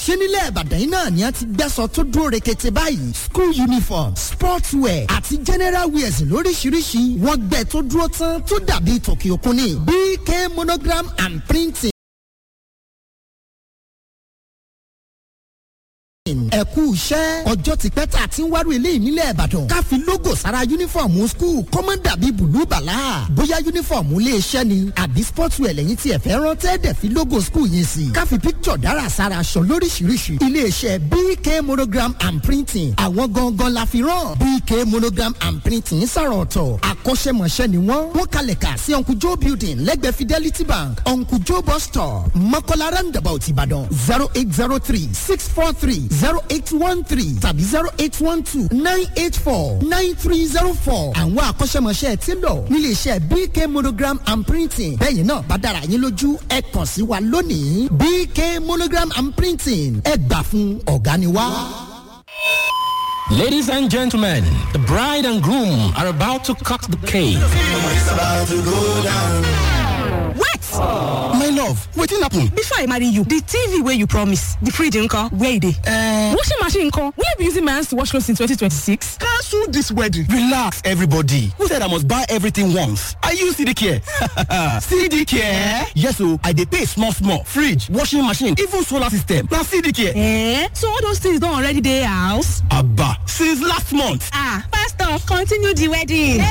ṣé nílẹ̀ ìbàdàn yìí náà ni a ti gbẹ́sọ̀ tó dúró rekete báyìí school uniform sports wear àti general wears lóríṣiríṣi wọ́n gbẹ tó dúró tán tó dàbí tòkì òkun ni bk monogram and printing. ẹ kú iṣẹ́ ọjọ́ ti pẹ́ tá a ti ń wárò ilé ìnílẹ̀ ìbàdàn ká fi logo sára yunifọ̀mù skul kọ́mọ́ dàbí bùlú bàlá bóyá yunifọ̀mù ilé iṣẹ́ ni àbí sportswear lẹ́yìn tí ẹ fẹ́ rán tẹ́ẹ̀dẹ̀ fi logo skul yẹn sí ká fi picture dára sára aṣọ lóríṣiríṣi ilé iṣẹ́ bk monogram and printing àwọn gangan la fi rán bk monogram and printing sọ̀rọ̀ ọ̀tọ̀ akọ́ṣẹ́mọṣẹ́ ni wọ́n wọ́n kalẹ̀ kà sí uncle joe building lẹ́gbẹ̀ẹ́ fidelity bank uncle joe bus stop mọ́kànlá roundabout ìbàdàn zero eight zero three six four three zero eight one three tàbí zero eight one two nine eight four nine three zero four. àwọn akọ́ṣẹ́mọṣẹ́ ti lọ nílé iṣẹ́ bk monogram and printing bẹ́ẹ̀ náà bá dára yín lójú ẹ kàn sí wa lónìí bk monogram and printing ẹ gbà fún ọ̀gá ni wá. Ladies and gentlemen, the bride and groom are about to cut the cake. What? my love wetin happen. Before I marry you, the TV wey you promise, the fridge nko, where e dey? Uh, Washing machine nko, will you be using my hands to wash clothes in 2026? cancel this wedding. relax everybody who said i must buy everything once i use cd care cd care yes o i dey pay small small fridge washing machine even solar system na cd care. Eh? So all those things don already dey house? aba since last month. Ah, pastor, continue the wedding.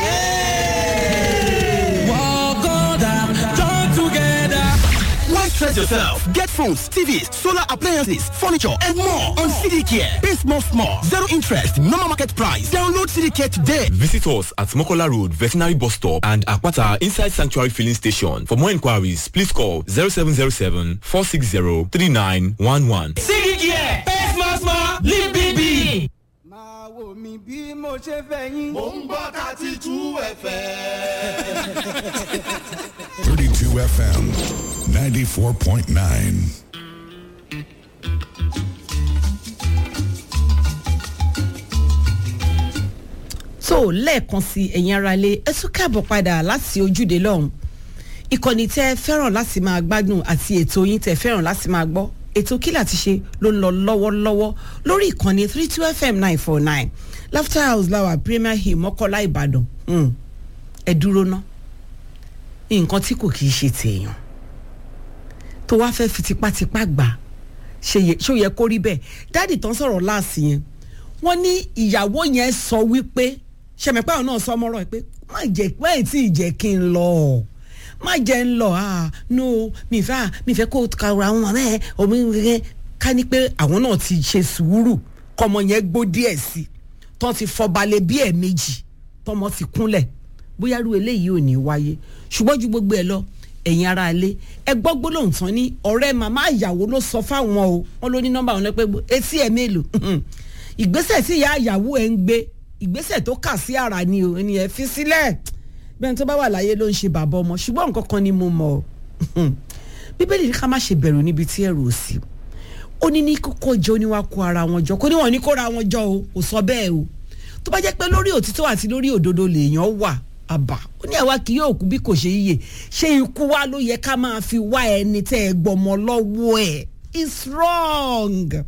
why stress yourself get phones tvs solar appliances furniture and more on cd care pay small small zero interest normal market price download cd care today. Visit us at Mokola Road, Veterinary Bus Stop and Akwata Inside Sanctuary Filling Station. For more inquiries, please call 0707 460 3911. máa wò mí bí mo ṣe fẹ́ yín. Mo ń gbọ́ thirty two ẹ̀fẹ̀. 32 FM 94.9. tó lẹ́ẹ̀kan sí ẹ̀yin ara ilé ẹ tún káàbọ̀ padà láti ojúde lọ́hùn ìkànnì tẹ́ ẹ fẹ́ràn láti máa gbádùn àti ètò yín tẹ́ ẹ fẹ́ràn láti máa gbọ́ ètò kí láti ṣe ló ń lọ lọ́wọ́lọ́wọ́ lórí ìkànnì three two fm nine four nine laughter house lawa premier hill mọ́kọ́lá ìbàdàn Hmm. ẹ dúró ná nǹkan tí kò kì í ṣe tèèyàn tó wá fẹ́ fi tipátipá gbà ṣe yẹ- ṣó yẹ kó rí bẹ́ẹ̀ dáàdì tán sọ̀rọ̀ láàsì yẹn wọ́n ní ìyàwó yẹn sọ wípé ṣẹ̀mẹ̀pẹ́ àwọn náà sọ mọ́rọ̀ ẹ̀ pé má jẹ́ má ì tí ì jẹ́ kí n lọ má jẹ́ ń lọ ah no mi fẹ́ ah mi fẹ́ kó kàrọ̀ àwọn ọmọ ẹ̀ omi rẹ̀ ká ní pé àwọn náà ti ṣe sùúrù kọ́mọ yẹn gbó díẹ̀ sí tán ti fọbalẹ̀ bí ẹ̀ méjì tọmọ ti kúnlẹ̀ bóyá irú eléyìí ò ní wáyé ṣùgbọ́n ju gbogbo ẹ lọ ẹ̀yin ara ilé ẹ gbọ́ gbólóhùn tán ní ọ̀rẹ́ màmá ìyàwó ló sọ fáwọn o wọn ló ní nọ́mbà wọn lẹ́pẹ́ etí ẹ̀ mélòó ìgbésẹ̀ tí ìyá ìyàwó ẹ̀ ń gbé ìgbésẹ̀ tó kà sí ara ni o ẹni ẹ̀ fi sílẹ̀ bẹ́ẹ̀ tó bá wà láyé ló ń ṣe bàbá ọmọ ṣùgbọ́n nǹkan kan ni mo mọ̀ ọ́ bíbélì ní ká má ṣe bẹ̀rù níbi tí ẹ̀rù ò sí ó ní ní kókó jọ ní wàá kó ara wọn jọ kó ní wọn ní kóra wọn jọ o kò sọ bẹ́ẹ̀ o tó bá jẹ́ pé lórí òtítọ́ àti lórí òdodo lèèyàn wà àbá ó ní àwa kì yóò kú bí kò ṣe yíyè ṣé ikú wa ló yẹ ká máa fi wá ẹni tẹ́ ẹ gbọmọ lọ́wọ́ ẹ̀ it's wrong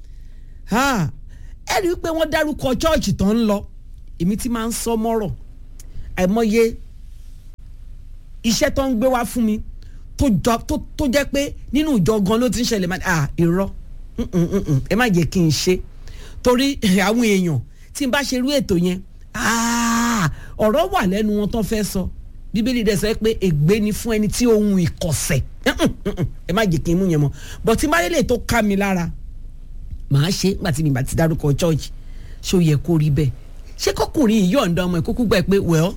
ha ẹ rí i pé wọ́n dárúkọ chọ́ọ̀chì tó ń lọ èmi ti máa ń sọ mọ́rọ̀ àìmọye iṣẹ́ tó ń gbé wá fún mi tó jọ tó tó jẹ́ pé nínú ìjọ gan ló ti ń ṣẹlẹ̀ máa ah irọ́ mm, mm, mm, mm, ẹ má jẹ́ kí n ṣe torí àwọn èèyàn tí n bá ṣe irú ètò yẹn ah, ọ̀rọ̀ wà lẹ́nu wọn tó fẹ́ sọ bíbélì dẹ̀ sọ pé ègbé ni fún ẹni tí ohun ìkọ̀sẹ̀ Mm, mm, mm, mm, ẹ má jẹ́ kí n mú yẹn mọ́ bọ̀ tí n bá lélẹ̀ tó ká mi lára màá ṣe nígbà tí mi bá ti dárúkọ church ṣó yẹ kó rí bẹ́ẹ̀ ṣé kọkùnrin yìí yọ̀ǹda ọmọ ẹ̀ kúkú gbà pé well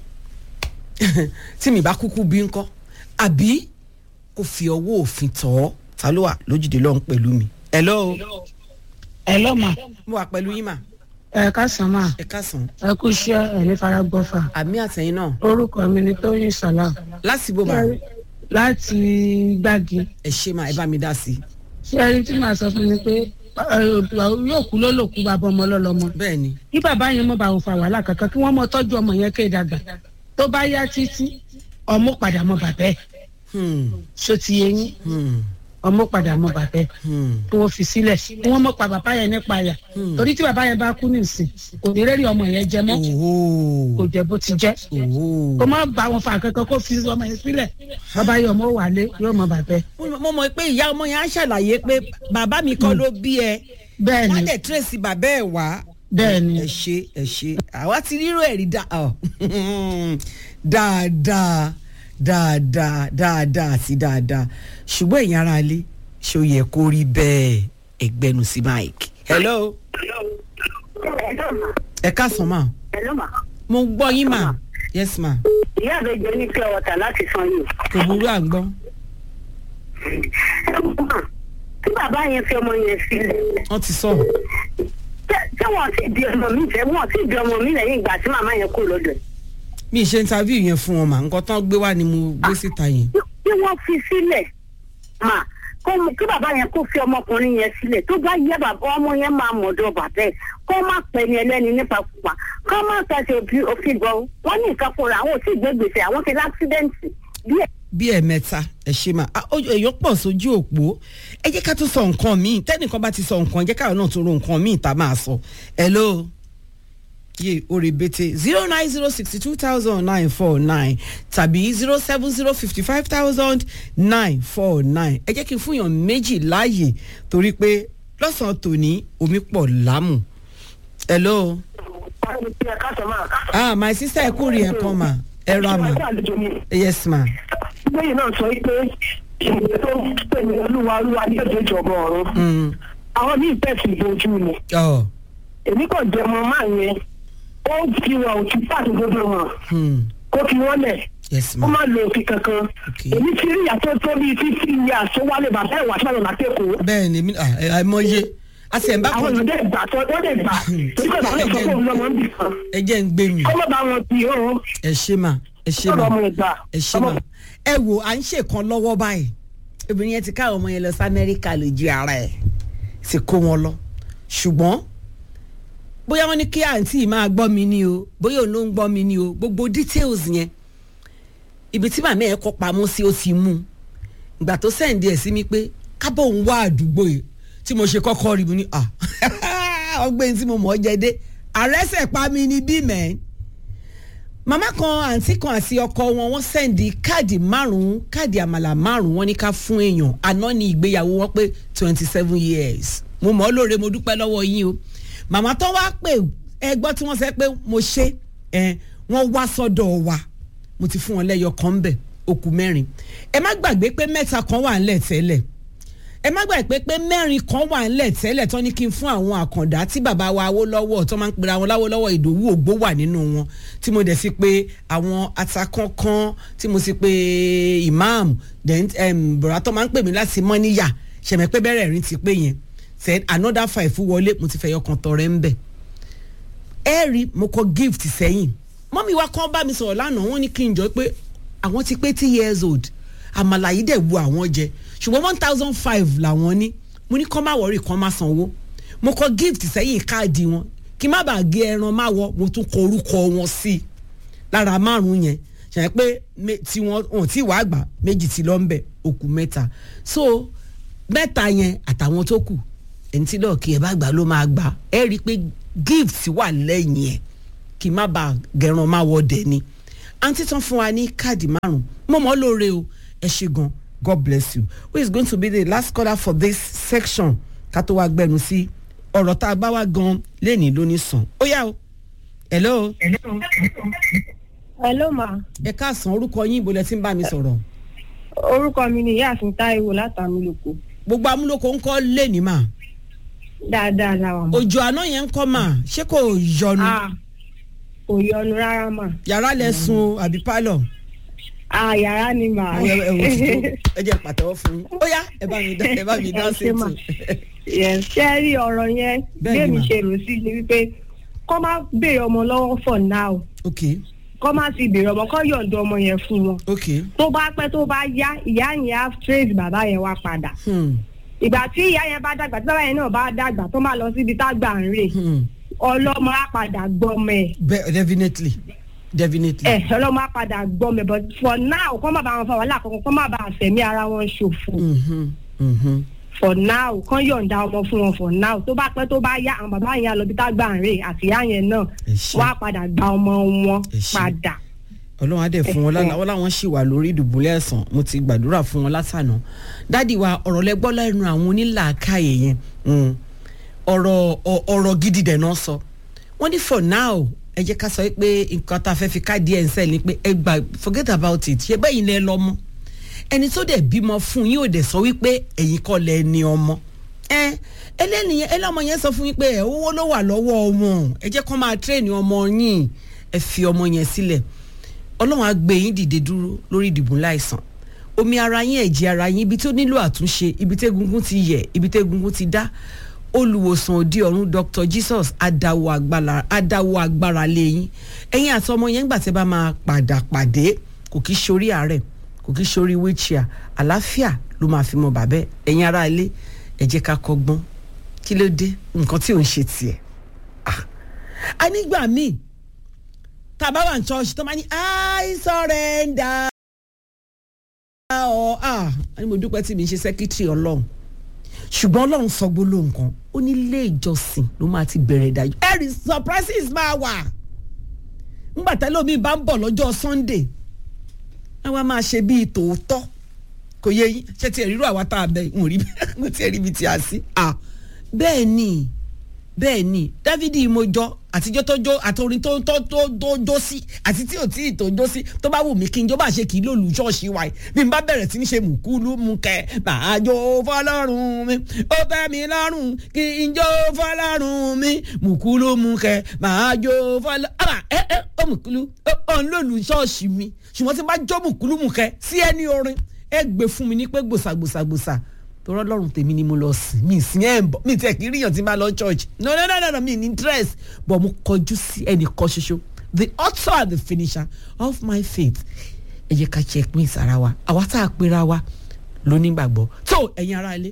tí mi bá kúkú bí ńkọ́ àbí kò fi ọwọ́ òfin tọ̀ ọ́ ta ló wà lójúde lọ́hún pẹ̀lú mi. hello Hello ma mo wà pẹ̀lú yín mà ẹ káàsán ma ẹ káàsán ẹ kú iṣẹ́ ẹ ní fara gbọ́fà àmì àtẹ̀yìn náà orúkọ mi ni tóyìn sọlá lásìbò mà láti gbági ẹ ṣe mà ẹ bá mi dá sí i. ṣé ẹni tí màá sọ fún mi pé ẹ, yóò kú ló lò kú bàbá ọmọ lọlọmọ bẹ́ẹ̀ ni kí bàbá yẹn mọ bá òun fa wàhálà kankan kí wọ́n mọ tọ́jú ọmọ yẹn kéè dàgbà tó bá yá títí ọmọ padà mọ bàbá ẹ̀ Hmm, ṣó ti yé yín hmm. ọmọ padà mọ bàbá ẹ kí wọn fi sílẹ̀ kí wọn mọ pa bàbá yẹn nípa àyà torí tí bàbá yẹn bá kú nìsín kò ní rẹ́rì ọmọ yẹn jẹ mọ́ kò jẹ bó ti jẹ́ kó má bá wọn fa kankan kó fi ọmọ yẹn sílẹ̀ bàbá yẹn ọmọ wà lé yóò mọ bàbá ẹ. mo mọ̀ pé ìyá ọmọ yẹn á ṣàlàyé pé bàbá mi kọ́ ló bí ẹ bẹ́ẹ̀ni wọ́n dẹ̀ tírèsì bàbá ẹ̀ wá bẹ́ẹ̀ni ẹ ṣe ẹ ṣe àwa ti rírò ẹ̀rí dá ọ dáadáa dáadáa dáadáa àti dáadáa ṣùgbọ́n èèyàn ara lé ṣó yẹ kó rí bẹ́ẹ̀ ẹgbẹ́nu sí mike. hello. ẹ káàsán ma. hello ma. mo gbọ́ yín ma. yes ma. ìyá àbẹ̀jẹ̀ ní pure water láti san yìí. kò burú à ń gbọ́. tí bàbá yẹn fi ọmọ yẹn sílẹ̀. wọ́n ti sọ. tí wọ́n ti di ọmọ mi fẹ́ wọ́n ti di ọmọ mi lẹ́yìn ìgbà tí màmá yẹn kú lọ́dọ̀ ẹ̀. mi ṣe interview yẹn fún wọn mà nǹkan tán gbé wá ni mo gbé síta yẹn. tí wọ́n fi sílẹ̀ mà kó kí bàbá yẹn kó fi ọmọkùnrin yẹn sílẹ̀ tó bá yẹ bàbá ọmọ yẹn máa mọ̀dọ̀ bàbá ẹ̀ kó má pẹ́ ní ẹlẹ́ni nípa pupa kó má tẹ̀sẹ̀ òfin gan wọ́n ní nǹkan fúnra àwọn ò tí ì gbé gbèsè àwọn ti láksidẹ̀ǹtì díẹ̀ bí ẹ̀mẹ́ta ẹ ṣe mà èèyàn pọ̀ sójú òpó ẹ jẹ́ ká tún sọ nǹkan míì tẹ́nìkan bá ti sọ nǹkan ẹ jẹ́ káwọn náà tún ro nǹkan míì tá a máa sọ hello yé orí bete zero nine zero sixty two thousand nine four nine tàbí zero seven zero fifty five thousand nine four nine ẹ jẹ́ kí n fún yàn méjì láàyè torí pé lọ́sàn-án tòní omi pọ̀ lámù hello. ah my sister ẹ kú rí ẹ kan mà ẹ ra mà yes ma lẹ́yìn náà sọ pé ìwé tó ń pè ní olúwa olúwa ní èdè ìjọba ọ̀run àwọn míì tẹ̀sí ìbojú ni èmi kàn jẹ́ ọmọ máa yẹn ó fi wọn òtún pàtó gbogbo wọn kó fi wọn lẹ̀ ó má lo òfin kankan èmi ti rí ìyàtọ̀ tó bíi fífi iye àsówálé bàbá ìwà sọ̀rọ̀ látẹ̀kọ́. bẹ́ẹ̀ ni àìmọye a sì ẹ̀ ń bá àwọn èèyàn dẹ̀ gbà tó wọ́n dẹ̀ gbà torí pé bàbá ìfọ̀kọ̀ òun lọ́mọ ń bì kan. ẹ jẹ́ ń gbé mi. kọ́ mọ́ bá wọn bí o. ẹ ṣe mà ẹ ṣe mà ẹ ṣe mà ẹ wò à ń ṣèkan lọ́wọ́ báyìí obìnrin yẹn ti ká ọmọ yẹn lọ sí amẹ́ríkà lójú ara ẹ̀ sì kó wọn lọ ṣùgbọ́n bóyá wọ́n ní kí àǹtí máa gbọ́ mi ni o bóyá òun ló ń gbọ́ mi ni o gbogbo details yẹn ibi tí màmá ẹ̀ kọ́ pamọ́ sí ó ti mú ìgbà tó sẹ́ǹdì ẹ̀ sí mi pé kábọ̀ òun wá àdúgbò yìí tí mo ṣe kọ́kọ́ rí mi ní à ọgbẹ́ni tí mo mọ̀ ọ́ jẹ dé àrẹ́sẹ̀ pa mi ní bí mẹ́ẹ́ màmá kan àǹtí kan àti ọkọ wọn wọ́n sẹ́ndì káàdì márùn-ún káàdì àmàlà márùn-ún wọ́n ní ká fún èèyàn àná ní ìgbéyàwó wọn pé twenty seven years mo mọ̀ ọ́ lóore mo dúpẹ́ lọ́wọ́ yín o màmá tó wá pè ẹ gbọ́ tí wọ́n sẹ́ pé mo ṣe ẹ wọ́n wá sọ́dọ̀ wa mo ti fún wọn lẹ́yọ kan bẹ̀ okùn mẹ́rin ẹ má gbàgbé pé mẹ́ta kan wà ńlẹ̀ tẹ́lẹ̀ ẹ má gbàgbé pé mẹ́rin kan wà ńlẹ̀ tẹ́lẹ̀ tán ní kí n fún àwọn àkàndá tí bàbá wa Awólọ́wọ̀ tó máa ń pera wọn láwólọ́wọ̀ Ìdòwú Ògbó wà nínú wọn tí mo dẹ̀ sí pé àwọn atakankan tí mo sì pé imam then bọ̀rọ̀ tó máa ń pè mí láti mọ́níyà ṣẹ̀mẹ̀ pé bẹ́rẹ̀ rí ti pé yẹn said another five wọlé mo ti fẹ́ yọkan tọrẹ ń bẹ̀ ẹ rí mo kọ gift sẹ́yìn mọ́mí wa kàn bá mi sọ̀rọ̀ lánàá wọ́n ní kí n jọ pé àwọn ti pé two years old àmàlà yìí dẹ̀ wu àwọn jẹ ṣùgbọ́n one thousand five làwọn ní mo ní kọ́ má wọ̀rí kan má sanwó mo kọ gift sẹ́yìn káàdì wọn kí má bàa gé ẹran má wọ mo tún kọ orúkọ wọn sí i lára márùn yẹn ṣàyẹn pé tí wọn ò tí wàá gbà méjì tí lọ ń bẹ òkú mẹ́ta so mẹ́ta yẹn àtàwọn tó kù ẹni tí lọ́ọ̀kì ẹ̀ bá gbà ló máa gbà ẹ rí i pé gift wà lẹ́yìn ẹ̀ kí má bàa gẹran má wọ dẹ̀ ni àǹtí tán fún wa ní káàdì márùn mo mọ̀ lóore o ẹ ṣe gan God bless you who is going to be the last caller for this section ká tó wá gbẹnu sí ọ̀rọ̀ tá a bá wá gan lẹ́nìí ló ní sàn ó yá o hello. hello ma. ẹ káàsán orúkọ yín ibo lẹ ti ń bá mi sọ̀rọ̀. orúkọ mi ni ìyáàfin táíwò látàmúlòkó. gbogbo amúlòkó ń kọ́ lẹ́nìí mà. dáadáa làwọn. òjò àná yẹn ń kọ́ mà ṣé kò yọnu. kò yọnu rárá mà. yàrá lẹ sùn àbí pálọ̀ ah yàrá ni mà. ẹ ẹ wò ti tó ẹ jẹ́ pàtẹ́wọ́ fún yín ó yá ẹ bá mi dá ẹ bá mi dá sí ètò. ṣé rí ọ̀rọ̀ yẹn bẹ́ẹ̀mi ṣe rò sí ni wípé kọ́ má béèrè ọmọ lọ́wọ́ for now. ok. kọ́ má ti béèrè ọmọ kọ́ yọ̀ǹda ọmọ yẹn fún wọn. ok. tó bá pẹ́ tó bá yá ìyá yẹn á trace bàbá yẹn wá padà. ìgbà tí ìyá yẹn bá dàgbà tí bàbá yẹn náà bá dàgbà tó máa lọ síbi tá gbà ń rè ọlọ́mọ á padà gbọ́mọ ẹ̀. bẹ́ẹ̀ definitely definitely. ẹ ọlọ́mọ apàdà gbọ́ mi but for now kọ́ má bàa wọn fa wàhálà kankan kọ́ má bàa fẹ̀mí ara wọn ṣòfò. for now kán yọ̀ǹda ọmọ fún wọn for now tó bá pẹ́ tó bá yá àwọn bàbá yẹn á lọ bí tá gbà ń rè àti ìyá yẹn náà wọ́n á padà gba ọmọ wọn padà. ọlọ́run á dẹ̀ fún wọn lánàá wọn làwọn ṣì wà lórí ìdùbúlẹ̀ ẹ̀sán mo ti gbàdúrà fún wọn látànà dádì wa ọ̀rọ̀ lẹ́gbọ́ lẹ́nu àwọn onílàákàyè yẹn ọ̀rọ̀ ọ̀rọ̀ gidi dẹ̀ náà sọ wọ́n ní for now ẹ jẹ́ ká sọ pé nǹkan tá a fẹ́ fi káàdì ẹ̀ ń sẹ́ẹ̀ ni pé ẹ gbà forget about it ṣé bẹ́ẹ̀ ni ẹ lọ mọ́ ẹni tó dẹ̀ bímọ fún yín ò dẹ̀ sọ wípé ẹ̀yin kọ́ lẹ ní ọmọ ẹ ẹlẹ́nìyẹn ẹlọ́mọ yẹn sọ fún yín pé ẹ̀ owó ló wà lọ́wọ́ wọn ẹ jẹ́ kó máa tírẹ̀nì ọmọ yín ẹ fi ọmọ yẹn sílẹ̀ ọlọ́run á gbé yín dìde dúró lórí ìdìbò láìsàn omi ara yín ẹ̀jẹ̀ ara yín ibi tó nílò àtúnṣe ibi tẹ́gungun ti yẹ̀ ibi tẹ́gungun ti dá olùwòsàn òdi ọ̀run dr jesus adáwọ̀ agbára adáwọ̀ agbára lẹ́yìn ẹ̀yin àti ọmọ yẹn gbà tẹ́ bá máa padà pàdé kò kí sórí àárẹ̀ kò kí sórí wheelchair àlàáfíà ló máa fi mọ bàbẹ́ ẹ̀yin ará ilé ẹ jẹ́ ká kọ́gbọ́n kí ló dé nǹkan tí ò ń ṣe tiẹ̀ a nígbà míì tá a bá wà ní church tó máa ní i surrender ọ̀ ah a ní mo dúpẹ́ tí mi ń ṣe secretary ọlọ́run ṣùgbọ́n ọlọ́run sọ gbólóhùn kan ó ní ilé ìjọsìn ló máa ti bẹ̀rẹ̀ ìdájọ́ ẹ̀rì surprises máa wà ńgbà tẹ́lẹ̀ omi bá ń bọ̀ lọ́jọ́ sunday ẹ wá máa ṣe bíi tòótọ́ kò yẹ yín ṣé tiẹ̀ rírú àwa tá a bẹ ń rí mo tiẹ̀ rí ibi tí a sí bẹ́ẹ̀ ni bẹ́ẹ̀ ni dávidi ìmọ̀jọ́ àtijọ́ tó jó àtòrin tó tó tó tó jó sí àti tí ò tí ì tó jó sí tó bá wù mí kí n jó bá ṣe kì í lòlù ṣọ́ọ̀ṣì wa yìí bí n bá bẹ̀rẹ̀ sí ní ṣe mùkúlù mú kẹ́ màá jó fọlọ́run mi ó tẹ́ mi lọ́rùn kí n jó fọlọ́run mi mùkúlù mú kẹ́ màá jó fọlọ́run àbá ẹ ẹ ó mùkúlù ó ń lòlù ṣọ́ọ̀ṣì mi ṣùgbọ́n tí n bá jó mùkúlù mú kẹ́ sí ẹni orin ẹ gbé fún mi ní pé gbòsàgbòsàgbòsà tọrọ lọrùn tèmi ni mo lọ sìn mí sìn ẹ ń bọ mí tẹ kí n ríyàn tí n bá lọ church no no no no no mi ní interest but mo kọjú sí ẹnìkan ṣoṣo the author and the finisher of my faith ẹ jẹ́ ká check pín sára wa àwa tá a pera wa lónígbàgbọ́ tó ẹ̀yin ará ilé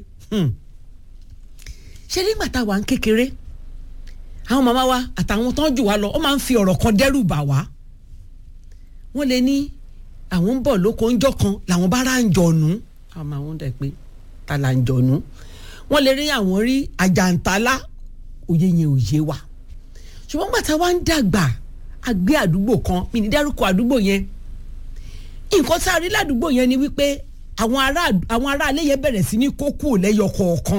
ṣé nígbà tá a wà ń kékeré àwọn màmá wa àtàwọn tó ń jù wá lọ ó máa ń fi ọ̀rọ̀ kan dẹ́rù bà wá wọ́n lè ní àwọn ń bọ̀ lóko ńjọ́ kan làwọn bá rà ń jọ̀nù àwọn máa ń dẹ̀ pé talanjọ̀nù wọ́n lè rí àwọn rí àjàntálá òye yẹn òye wa ṣùgbọ́n gbàtà wa ń dàgbà a gbé àdúgbò kan mi ní dárúkọ àdúgbò yẹn nǹkan tá a rí ládùúgbò yẹn ni wípé àwọn ará àwọn ará ilé yẹn bẹ̀rẹ̀ sí ní kókó lẹ́yọ kọ̀ọ̀kan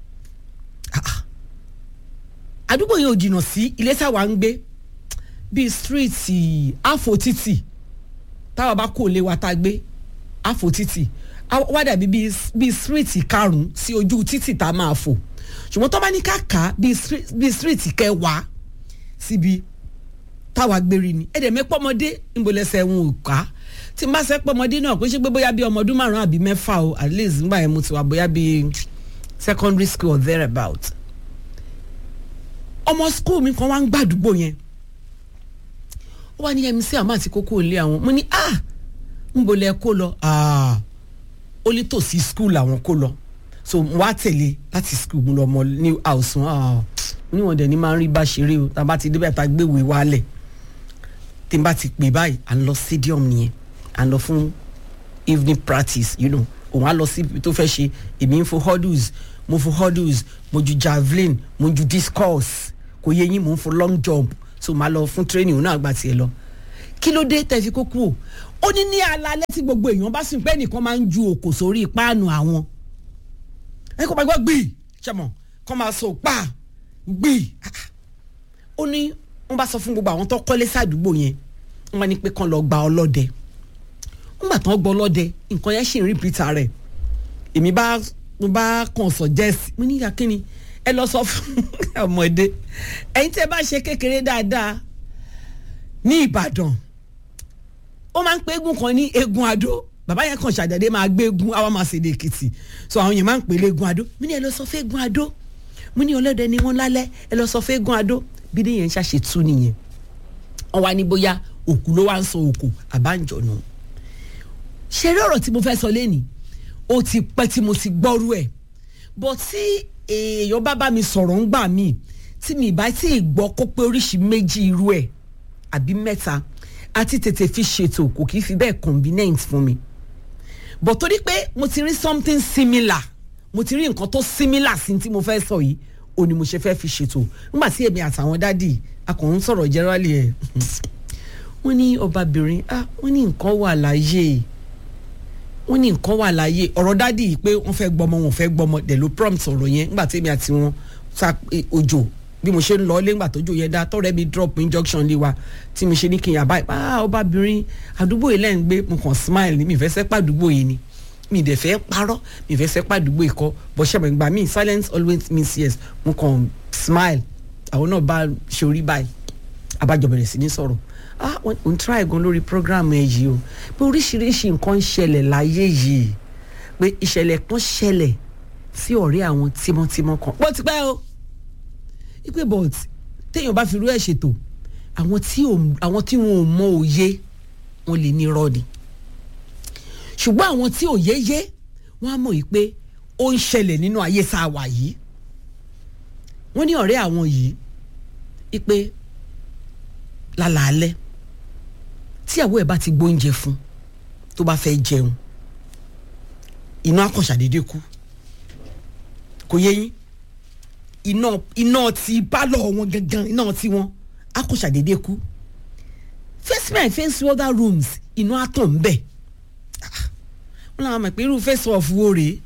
àdúgbò yẹn ò jìnnà sí ilé táwa ń gbé bíi stíríìtì àfòtítì táwa bá kó lé wa tá a gbé àfòtítì wá dàbí bíi síríìtì karùn-ún sí ojú títì tá a máa fò ṣùgbọ́n tó bá ní káàká bíi síríìtì kẹwàá síbi táwa gbérí ni ẹ̀dẹ̀ mẹ́pọ́mọdé ńbọ̀lẹ́sẹ̀ ń ò ká tí n bá sẹ́ pọ́mọdé náà kó ṣe pé bóyá bíi ọmọ ọdún márùn-ún àbí mẹ́fà o at least nígbà yẹn mo ti wà bóyá bíi secondary school or thereabout ọmọ school mi kan wá ń gbàdúgbò yẹn ó wá ní mc àmọ́ àti kókó ilé àwọn mo ní ah ńbọ̀lẹ́ kó lọ ah ó ní tòsí skul àwọn kó lọ so wá tẹ̀lé láti skul mu lọ mọ new house wọn níwọ̀n dẹ̀ ni máa ń rí bá ṣeré o tá a bá ti débẹ̀ tá a gbéwèé wálẹ̀ tí n bá ti pè báyìí à ń lọ stadium nìyẹn à ń lọ fún evening practice you know òun á lọ sí ibi tó fẹ́ ṣe èmi ń fo hurdles mo fo hurdles mo ju javelin mo ju discus kò yẹ yín mo ń fo long jump so màá lọ fún training òun náà gbà tiẹ̀ lọ kí ló dé tẹ̀ fi kó kú o ó ní ní alalẹ́ tí gbogbo èèyàn bá sùn pé nìkan máa ń ju òkò sórí páànù àwọn ẹ kó máa gbọ́ gbì ṣẹ̀mọ̀ kó máa sọ pa gbì ó ní wọ́n bá sọ fún gbogbo àwọn tó kọ́lé sádùúgbò yẹn wọ́n bá ní pé kán lọ gba ọlọ́dẹ wọ́n gbà tán gbọ́ ọlọ́dẹ nǹkan yẹn ṣì ń rìpítà rẹ̀ èmi bá mo bá kàn sọ jẹ́sì mo ní kíni ẹ lọ sọ fún ọmọdé ẹ̀yin tẹ́ bá ṣe kékeré dáadáa ní Ìbàdàn ó máa ń pé eégún kan ní eégún adó bàbá yẹn kàn ṣàdédé máa gbé eégún àwa máa ṣèdè èkìtì so àwọn yẹn máa ń pè é eégún adó mo ní ẹ lọ sọ fún eégún adó mo ní ọlọ́dẹ ni wọ́n lálẹ́ ẹ lọ sọ fún eégún adó bí ní yẹn ń ṣàṣe tú nìyẹn wọ́n wá ní bóyá òkú ló wá ń sọ òkú àbáǹjọ̀nù ṣeré ọ̀rọ̀ tí mo fẹ́ sọ lẹ́nìí ó ti pẹ́ tí mo ti gbọ́rú ẹ̀ bọ̀ tí èèyàn bá bá mi sọ̀rọ̀ ń gbà míì tí mi bá tí ì gbọ́ kó pé oríṣi méjì irú ẹ̀ àbí mẹ́ta àti tètè fi ṣètò kò kì í fi bẹ́ẹ̀ convenient fún mi but torí pé mo ti rí something similar mo ti rí nǹkan tó símílà sí tí mo fẹ́ sọ yìí ó ní mo ṣe fẹ́ fi ṣètò nígbà tí èmi àtàwọn dádì akọ̀hún sọ̀rọ̀ jẹ́rọ́lì ẹ̀ wọ́n ní ọbabìnrin ah wọ́n ní nǹkan wà láyé wọ́n ní nǹkan wà láyé ọ̀rọ̀ dádì yìí pé wọ́n fẹ́ gbọmọ wọn fẹ́ gbọmọ dẹ̀ ló prompt ọ̀rọ̀ yẹn nígbà tí èmi àti wọn sa òjò bí mo ṣe ń lọ lẹ́gbà tójò yẹn dá tọ́rẹ́ mi drop injunction lé wa tí mo ṣe ní kí n yà báyìí ah ọbabìnrin àdúgbò yìí lẹ́yìn gbé mo kàn smile ní mi fẹ́ sẹ́pà àdúgbò yìí ni mi dẹ̀ fẹ́ parọ́ mi fẹ́ sẹ́pà àdúgbò yìí kọ́ bọ́sẹ̀ mọ̀ ìgbà mi silence always means yes mo kàn smile àwọn náà bá ṣe orí báyìí abájọ bẹ̀rẹ̀ sí ní sọ̀rọ̀ ah ò ń try gan lórí program ẹ yìí o pé oríṣiríṣi nǹkan ń ṣẹlẹ̀ láyé yìí pé ìṣẹ̀lẹ̀ kan ṣẹlẹ̀ sí ọ̀rẹ́ àwọn tímọ́tímọ́ kan bó ti pẹ́ o ipe but téèyàn bá fi irú ẹ̀ ṣètò àwọn tí àwọn tí wọn ò mọ òye wọn lè ní rọ́ọ̀dì ṣùgbọ́n àwọn tí òye yé wọ́n á mọ̀ yìí pé ó ń ṣẹlẹ̀ nínú ayé sáà wà yìí wọ́n ní ọ̀rẹ́ àwọn yìí ipe lálàálẹ́ tíyàwó ẹ̀ bá ti gbóúnjẹ fún tó bá fẹ́ jẹun iná akọ̀ṣàdédé kú kò yé yín iná iná ti pálọ̀ wọn gangan iná ti wọn akọ̀ṣàdédé kú face my face other rooms iná àtàn ń bẹ̀ wọ́n làwọn mọ̀ pé irú face off wo rèé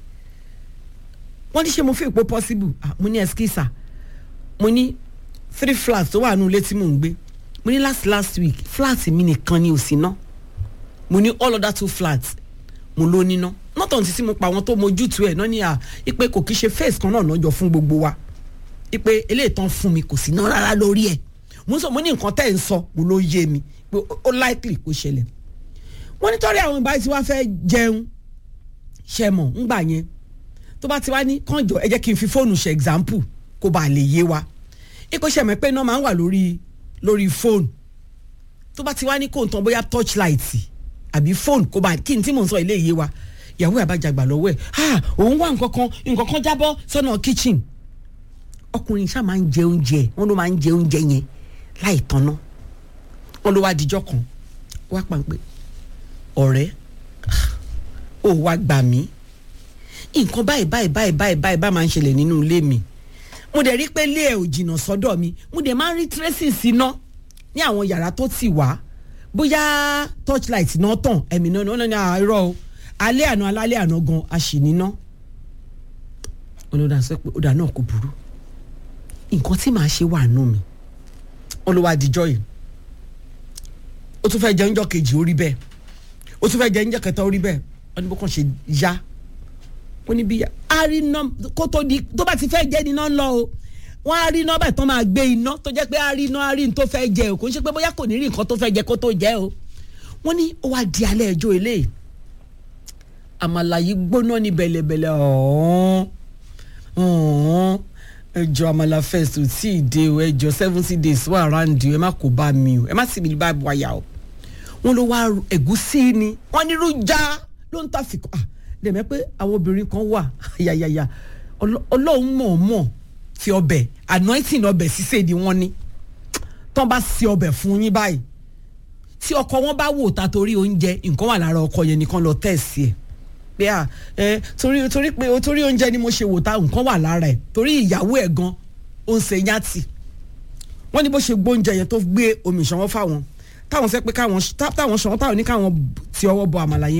wọ́n ní ṣe mo fi ìpò possible ah, mo ní ẹskísà mo ní three flats tó wà nù ilé tí mò ń gbé mo ní last last week flat mi nìkan ni ò sí ná mo ní all other two flats mo ló níná not until tí mo pa àwọn tó mojútu ẹ̀ náà ní à ipe kò kí ṣe face kan náà lọ́jọ́ fún gbogbo wa ipe eléyìí tán fún mi kò sí ná rárá lórí ẹ̀ mo sọ mo ní nǹkan tẹ́ ẹ̀ ń sọ mo ló yé mi pé ó likely kó ṣẹlẹ̀ wọ́n nítorí àwọn ìbáyìí tí wọ́n fẹ́ jẹun ṣe mọ̀ ńgbà yẹn tó bá ti wá ní kànjọ ẹ jẹ́ kí n fi fóònù ṣe example kó bá lè yé wa ipò ṣẹ̀mẹ̀ pé iná máa ń wà lórí lórí fóònù tó bá ti wá ní kó n tán bóyá torchlight àbí fóònù kó bá kí n tí mò ń sọ ilé yé wa ìyàwó ẹ̀ bá jàgbà lọ́wọ́ ẹ̀ ha òun wá nǹkan kan nǹkan kan jábọ́ sọ́nà kitchen ọkùnrin ṣáà máa ń jẹ oúnjẹ wọn ló máa ń jẹ oúnjẹ yẹn láì tanná wọn ló wá dijọ́ kan wá pàǹpẹ́ ọ̀rẹ́ ò wá gbà mí nǹkan báyìí báyìí báyìí báyìí báyìí bá máa ń ṣẹlẹ̀ nínú ilé mi mo dẹ̀ rí pé ilé ẹ̀ ò jìnnà sọ́dọ̀ mi mo dẹ̀ máa ń rí traces iná ní àwọn yàrá tó ti wá bóyá torchlight náà tàn ẹ̀mí náà náà ní àárọ̀ o alẹ́ àná alálẹ́ àná gan a sì níná olódà sọ pé ọ̀dà náà kò burú nǹkan tí màá ṣe wà nù mí olùwà àdìjọ yìí ó tún fẹ́ jẹ oúnjẹ kejì ó rí bẹ́ẹ̀ ó tún fẹ́ jẹ oúnjẹ kẹta ó rí bẹ́ẹ̀ wọ́n ní bó kàn ṣe yá ó ní bí àríná kó tó di tó bá ti fẹ́ jẹ́ níná lọ o wọ́n á rí iná báyìí tán máa gbé iná tó jẹ́ pé àríná àrí tó fẹ́ jẹ o kò ń ṣe pé bóyá kò ní rí nǹkan tó fẹ́ jẹ kó tó jẹ o wọ́n ní ó wá di alẹ́ ẹjọ́ eléyìí àmàlà yìí gbóná ní bẹ̀lẹ̀bẹ̀lẹ̀ ọ̀hún ọ̀hún ẹjọ́ àmàlà first ò tí ì dé o ẹjọ́ seventy days wà around you ẹ má kó bá mi o ẹ má sì mi bá wáyà o wọ́n ló wá ẹ̀gúsí ni wọ́n ní irú já ló ń tà fìkọ́ ah dẹ̀mẹ́ pé àwọn obìnrin kan wà yàyàyà ọlọ́run mọ̀ọ́mọ̀ fi ọbẹ̀ anointing ọbẹ̀ sísè ni wọ́n ní tán bá se ọbẹ̀ fún yín báyìí tí ọkọ wọn bá wò ta torí oúnjẹ nǹkan wà lára ọkọ yẹn nìkan lọ tẹ̀sí ẹ̀ pé à ẹ torí torí pé torí oúnjẹ ni mo ṣe wò ta nǹkan wà lára ẹ̀ torí ìyàwó ẹ̀ gan ó ń ṣe yàtì wọ́n ní bó ṣe gbóúnjẹ yẹn tó gbé omi ìṣanwó fáwọn táwọn fẹ́ pé káwọn táwọn ṣanwó táwọn ní káwọn ti ọwọ́ bọ àmàlà yẹn